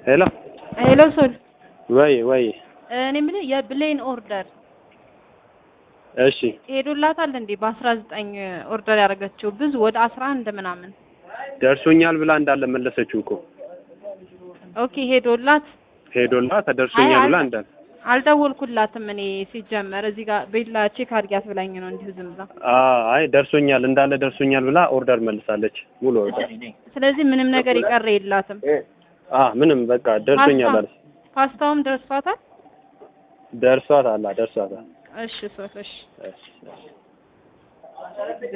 ሄሎ ሄሎ ሶል ወይ ወይ እኔ የምልህ የብሌን ኦርደር እሺ ሄዶላታል እንዴ? በአስራ ዘጠኝ ኦርደር ያደረገችው ብዙ ወደ አስራ አንድ ምናምን። ደርሶኛል ብላ እንዳለ መለሰችው እኮ ኦኬ ሄዶላት ሄዶላት ተደርሶኛል አይ፣ ብላ አል- እንዳለ አልደወልኩላትም እኔ ሲጀመር እዚህ ጋር ቤላ ቼክ አድርጊያት ብላኝ ነው እንዲሁ ዝም ብላ። አ- አይ ደርሶኛል እንዳለ ደርሶኛል ብላ ኦርደር መልሳለች ሙሉ ኦርደር ስለዚህ ምንም ነገር የቀረ የላትም። አ ምንም በቃ ደርሶኛል ፓስታ- አለች ፓስታውም ደርሷታል። ደርሷት አላ ደርሷታል እሺ ሶል እሺ እሺ